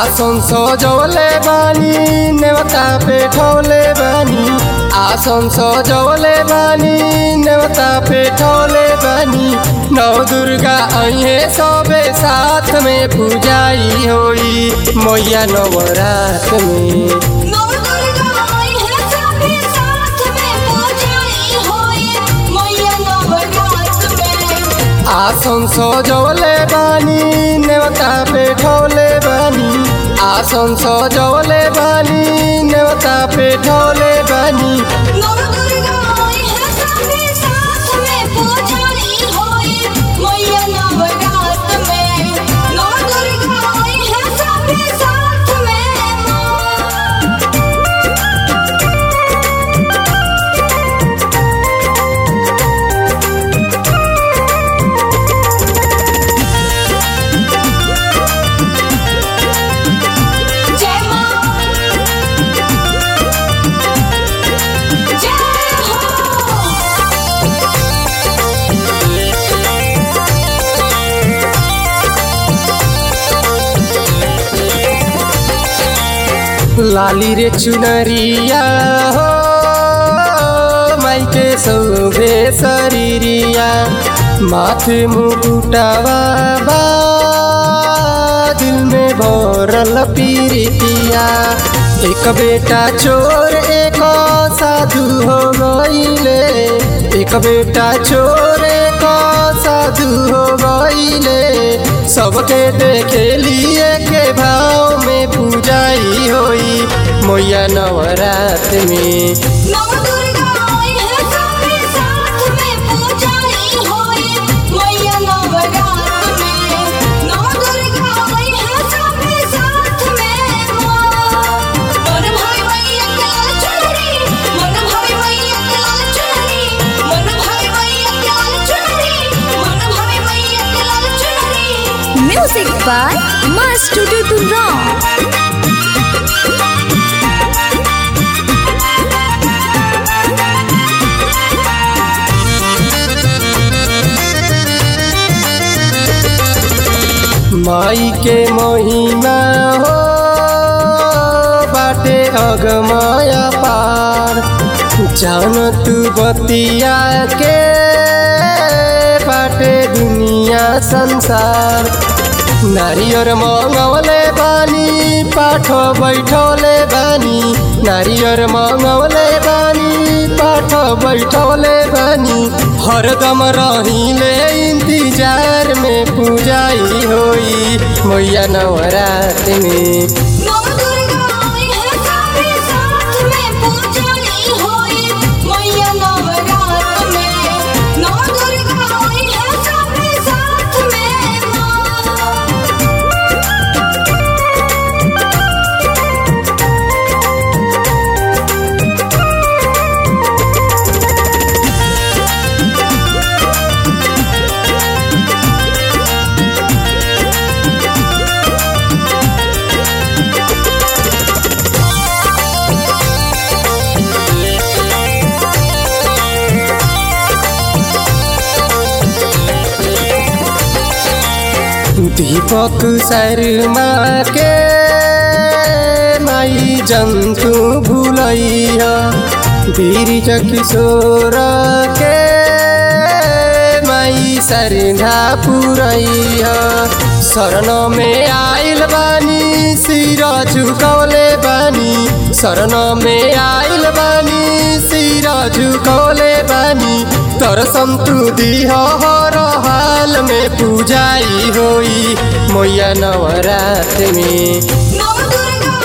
आसन सजवले बानी नेवता पेठौले बानी आसन सजवले बानी नेवता पेठौले बानी नौ दुर्गा अहे सबे साथ में पूजाई होई मैया नवरात में नौ दुर्गा आई है सभी साथ में पूजाई होई मैया नवरात में आसन सजवले बानी नेवता पेठौले बानी आसन सजवले बानी नेवता पेठौले बानी नौ दुर्गा आई है सभी साथ में पूजाई होई मैया नवरात में नौ दुर्गा आई है सभी साथ में माँ जय माँ जय हो लाली रे चुनरिया हो माइके सौभे शरीरिया माथे मुकुटावा बा दिल में भरल पीरितिया एक बेटा चोर एक साधु हो गईले एक बेटा चोर एक साधु हो गईले सबके देखे लिए के भाव में पूजाई होई मैया नवरात में नौ दुर्गा आई है सभी साथ में पूजाई होई मैया नवरात में नौ दुर्गा आई है सभी साथ में माँ मन भाई मैया के लाल चुनरी मन भाई मैया के लाल चुनरी मन भाई मैया के लाल चुनरी मन भाई मैया के लाल चुनरी Music by Master Tudurong. माई के महिमा हो बाटे अगमाया पार जान तू बतिया के बाटे दुनिया संसार नारियर मंगवले बानी पाठ बैठौले बानी नारियर मंगवले बानी पाठ बैठौले बानी हरदम रहिले इंतजार में पूजाई होई मैया नवरात में नौ दुर्गा आई है सभी साथ में पूजाई होई मैया नवरात में नौ दुर्गा आई है सभी साथ में माँ दीपक शर्मा के माई जंतु भूलैया बीरज किशोर के माई सरधा पुरैया शरण में आइल बानी सिर झुकौले बानी शरण में आइल बानी सिर झुकौले बानी तर संतुदी हर हाल में पूजाई होई मैया नवरात में नौ दुर्गा